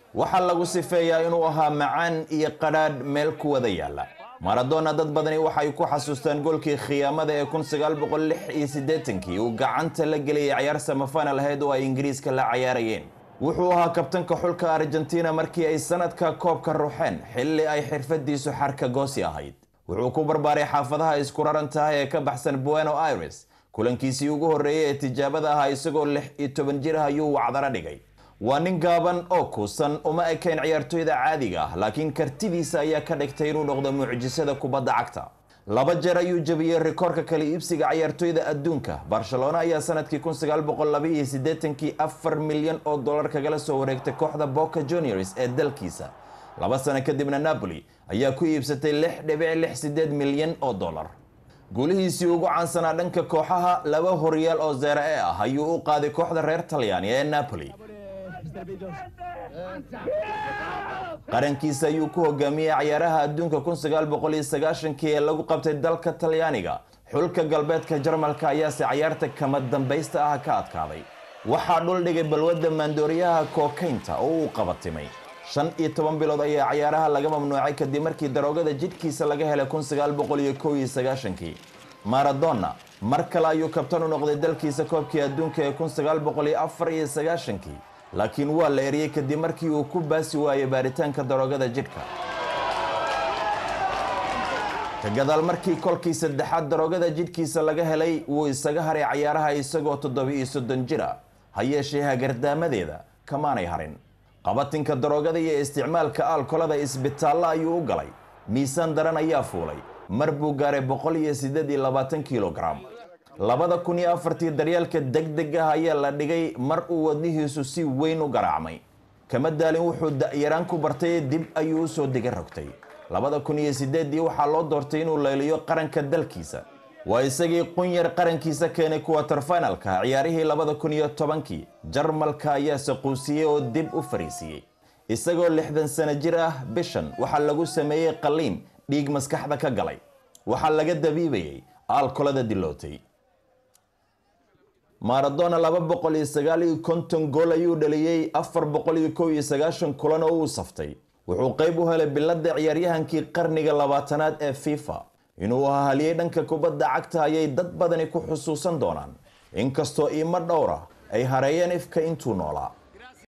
waxaa lagu sifeeyaa inuu ahaa macaan iyo qadhaadh meel ku wada yaalla maradona dad badani waxay ku xasuustaan goolkii khiyaamada ee kun sagaal boqol lix iyo siddeetankii uu gacanta la geliyay ciyaar samafinal ahayd oo ay ingiriiska la cayaarayeen wuxuu ahaa kabtanka xulka argentina markii ay sanadka koobka ruxeen xilli ay xirfadiisu xarka goosi ahayd wuxuu ku barbaaray xaafadaha isku raran tahay ee ka baxsan bueno aires kulankiisii ugu horreeyey ee tijaabada ahaa isagoo lix iyo toban jir ah ayuu wacdara dhigay waa nin gaaban oo kuusan uma ekayn ciyaartoyda caadiga ah laakiin kartidiisa ayaa ka dhigtay inuu noqdo mucjisada kubadda cagta laba jeer ayuu jebiyey rikoorka kala iibsiga ciyaartoyda adduunka barcelona ayaa sanadkii kun sagaal boqol laba iyo siddeetankii afar milyan oo dollar kagala soo wareegtay kooxda boca juniors ee dalkiisa laba sano kadibna napoli ayaa ku iibsatay lix dhibic lix siddeed milyan oo dollar guulihiisii ugu caansanaa dhanka kooxaha laba horyaal oo zeera e ah ayuu u qaaday kooxda reer talyaani ee napoli qarankiisa ayuu ku hogaamiyey ciyaaraha adduunka kun sagaal boqol iyo sagaashankii ee lagu qabtay dalka talyaaniga xulka galbeedka jarmalka ayaase cayaarta kama dambaysta ah ka adkaaday waxaa dhul dhigay balwadda maandooriyaha kookaynta oo uu qabatimay shan iyo toban bilood ayaa cayaaraha laga mamnuucay kadib markii daroogada jidhkiisa laga helay kun sagaal boqol iyo kow iyo sagaashankii maradona mar kale ayuu kabtan u noqday dalkiisa koobkii adduunka ee kun sagaal boqol iyo afar iyo sagaashankii laakiin waa la eriyey kadib markii uu ku baasi waayey baaritaanka daroogada jidhka ka gadaal markii kolkii saddexaad daroogada jidhkiisa laga helay wuu isaga haray cayaaraha isagoo toddoba iyo soddon jir ah ha yeeshee hagardaamadeeda kamaanay harin qabatinka daroogada iyo isticmaalka aalkolada isbitaallo ayuu u galay miisaan daran ayaa fuulay mar buu gaaray boqol iyo siddeed iyo labaatan kilogram labada kun iyo afartii daryaalka deg deg ah ayaa la dhigay mar uu wadnihiisu si weyn u garaacmay kama daalin wuxuu da'yaraan ku bartay dib ayuu usoo diga rogtay labada kun iyo siddeeddii waxaa loo doortay inuu layliyo qaranka dalkiisa waa isagii qunyar qarankiisa keenay kuwatar finalka ciyaarihii labada kun iyo tobankii jarmalka ayaa saquusiyey oo dib u fariisiyey isagoo lixdan sano jir ah bishan waxaa lagu sameeyey qalliin dhiig maskaxda ka galay waxaa laga dabiibayey aalkolada dilootay maradona laba boqol iyo sagaal iyo konton gool ayuu dhaliyey afar boqol iyo kow iyo sagaashan kulan oo uu saftay wuxuu qayb u helay biladda ciyaaryahankii qarniga labaatanaad ee fifa inuu ahaliyey dhanka kubadda cagta ayay dad badani ku xusuusan doonaan inkastoo iimo dhowra ay hareeyeen ifka intuu noolaa